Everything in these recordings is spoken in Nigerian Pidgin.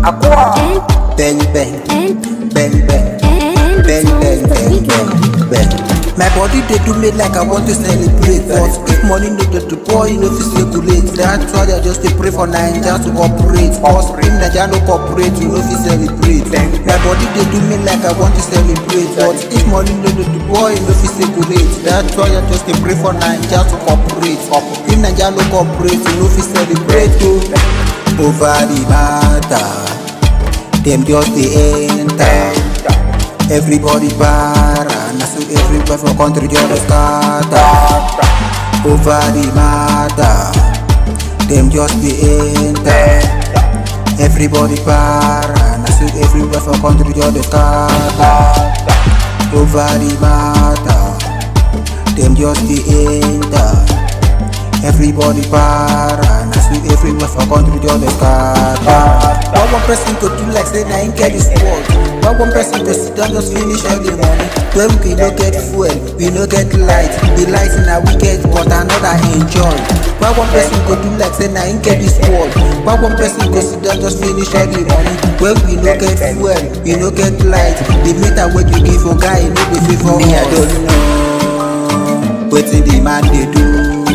Aqua. Bang bang, And bang bang, and bang bang, the bang big bang, one. bang. My body they do me like I want to celebrate, but if money no dey to boy, you know fi circulate. That's why I just dey pray for Naija to cooperate. Cause if Naija no cooperate, you know fi celebrate. My body they do me like I want to celebrate, but if money no dey to boy, you know fi circulate. That's why I just dey pray for Naija to cooperate. If Naija no cooperate, you know fi celebrate. Oh. Over the matter, them just dey enter. Everybody para, na so everybody for country just scatter. Over the matter, them just dey enter. Everybody para, na so everybody for country just scatter. Over the matter, them just dey enter. Everybody para, na so everybody for country just scatter. Why one person go do like say na him get this world? Why one person go sit down just finish all the money? When we no get fuel, we no get light. The light na we get, but another enjoy. Why one person go do like say na him get this world? Why one person go sit down just finish all the money? When we no get fuel, we no get light. The meter wey you give for guy, e no dey favor us. Me I don't know wetin the man dey do.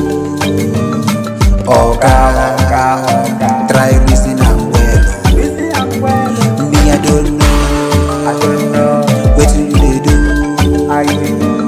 Oga, try reason am well. Me I don't know wetin you dey do.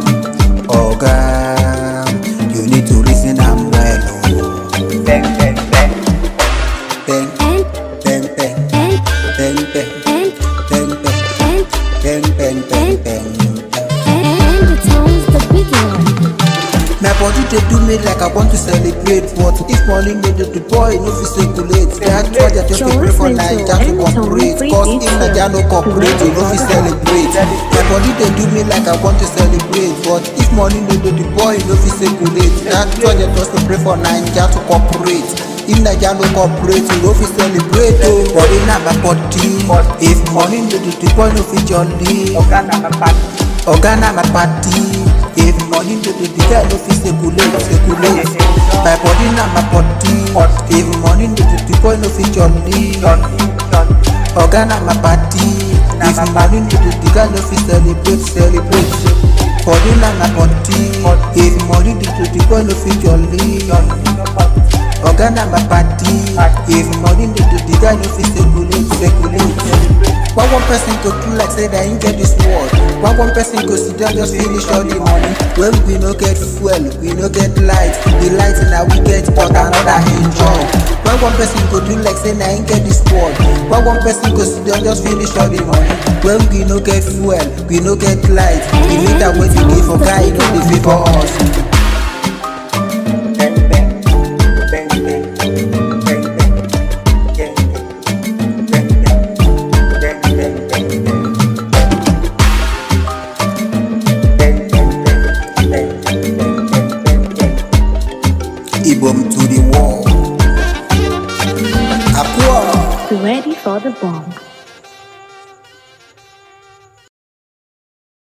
Oga, you need to reason am well. oh. Bang, bang, bang. Bang, And bang, bang, and bang, bang, and bang, bang, and bang, bang, bang, bang. and the tones the big one. My body dey do me like I want to celebrate, but if money no dey, the boy no fit circulate. That's why I just dey pray for Naija to cooperate. Cause if Naija no cooperate, you no fit celebrate. My body dey do me like I want to celebrate, but if money no dey, the boy no fit circulate. That's why I just dey pray for Naija to cooperate. If Naija no cooperate, you no fit celebrate. Oh, body na my body. If money no dey, the boy no fit jolly. Oga na my party. Oga na my party. If money no dey, the guy no fit circulate, circulate. My body na my body. If money no dey, the boy no fit jolly. Johnny, Johnny. Oga na my party. If money no dey, the guy no fit celebrate, celebrate. Body na my body. If money dey, the boy no fit jolly. Oga na my party. If money no dey, the guy no fit circulate, circulate. Why one person go do like say that him get this world? Why one person go sit down just finish all the money? When we no get fuel, we no get light. The light na we get, but another enjoy. Why one person go do like say that him get this world? Why one person go sit down just finish all the money? When we no get fuel, we no get light. The meter wey you give for guy, e no dey favour us. Bang, bang. Bang, bang. Bang, bang. Bang, bang. Bang, bang. Bang, bang, bang, bang. Bang, bang, bang. Bang, bang, bang, bang, bang. Ibom to the wall. Aqua. Ready for the bomb.